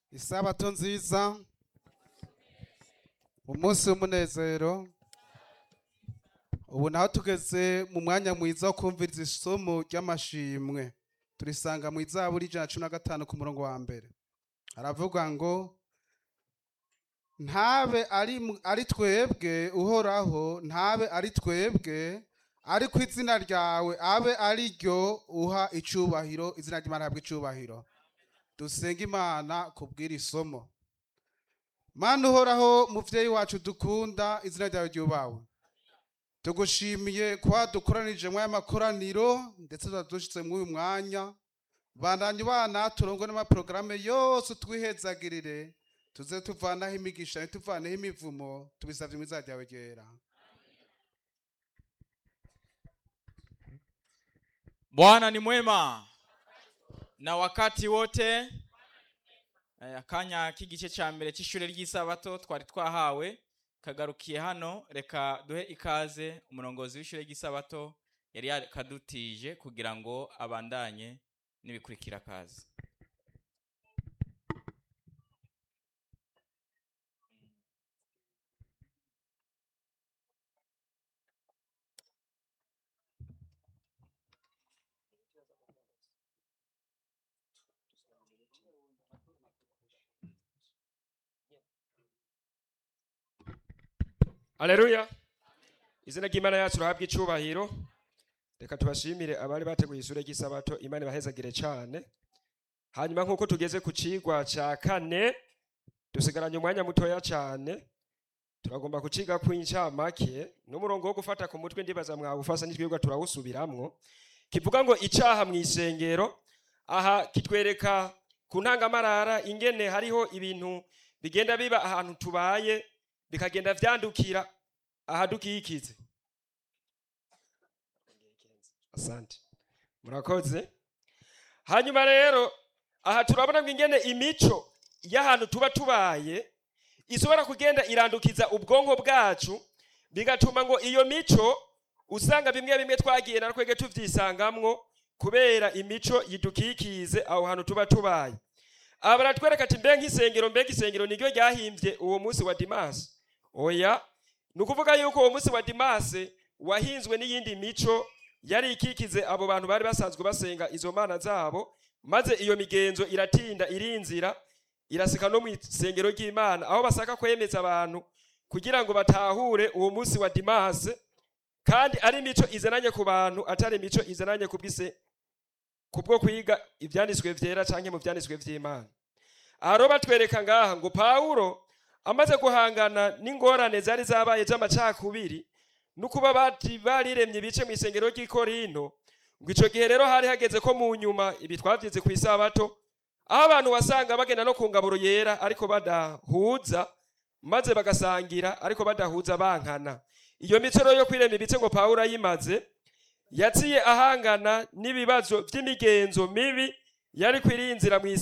isabato nziza umunsi w'umunezero ubu naho tugeze mu mwanya mwiza wo kumviriza isomo ry'amashimwe turisanga mu izaburi ijana na cumi na gatanu ku murongo wa mbere haravuga ngo ntabe ari mu- ari twebwe uhoraho ntabe ari twebwe ariko izina ryawe abe ari ryo uha icubahiro izina ry'imana habwa icubahiro dusenga imana kubwira isomo mana uhoraho muvyeyi wacu dukunda izina ryawe ryubawe tugushimiye kuba dukoranije muri aya makoraniro ndetse tuba dushitse muri uyu mwanya bandanye bana turongwe n'amaporogaramu yose twihezagirire tuze tuvanaho imigisha ntituvaneho imivumo tubisavye mu izina ryawe ryera Bwana ni mwema na wakati wote. Eh, Akanya k'igice ca mbere c'ishure ry'isabato twari twahawe kagarukiye hano, reka duhe ikaze umurongozi w'ishure ry'isabato yari yakadutije kugira ngo abandanye n'ibikurikira kazi. Aleluya. Izina ry'Imana yacu rahabwa icubahiro. Reka tubashimire abari bateguye ishure ry'isabato Imana ibahezagire cane. Hanyuma nkuko tugeze ku cigwa ca kane dusigaranye umwanya mutoya cane. Turagomba kuciga ku incamake n'umurongo wo gufata ku mutwe ndibaza mwawufasa n'itwibwa turawusubiramwo. Kivuga ngo icaha mw'isengero aha kitwereka ku ntangamarara ingene hariho ibintu bigenda biba ahantu tubaye bikagenda vyandukira ahadukikize asante murakoze hanyuma rero aha turabona ngo ingene imico y'ahantu tuba tubaye ishobora kugenda irandukiza ubwonko bwacu bigatuma ngo iyo mico usanga bimwe bimwe twagiye na twege tuvyisangamwo kubera imico yidukikize aho hantu tuba tubaye aba baratwereka ati mbe nk'isengero mbega isengero niryo ryahimbye uwo munsi wa dimasi oya ni ukuvuga yuko uwo munsi wa dimase wahinzwe n'iyindi mico yari ikikize abo bantu bari basanzwe basenga izo mana zabo maze iyo migenzo iratinda irinzira irasika no mu isengero ry'imana aho basaka kwemeza abantu kugira ngo batahure uwo munsi wa dimase kandi ari imico izananye ku bantu atari imico izananye ku bw'ise kubwo kwiga ivyanditswe vyera canke mu vyanditswe vy'imana aha rero batwereka ngaha ngo pawulo amaze guhangana n'ingorane zari zabaye z'amacakubiri n'ukuba bati bariremye ibice mu isengero ry'i korinto ngo ico gihe rero hari hageze ko mu nyuma ibi twavyize ku isabato aho abantu wasanga bagenda no ku ngaburo yera ariko badahuza maze bagasangira ariko badahuza bankana iyo mico rero yo kwirema ibice ngo pawulo ayimaze yaciye ahangana n'ibibazo vy'imigenzo mibi yari kwirinzira mu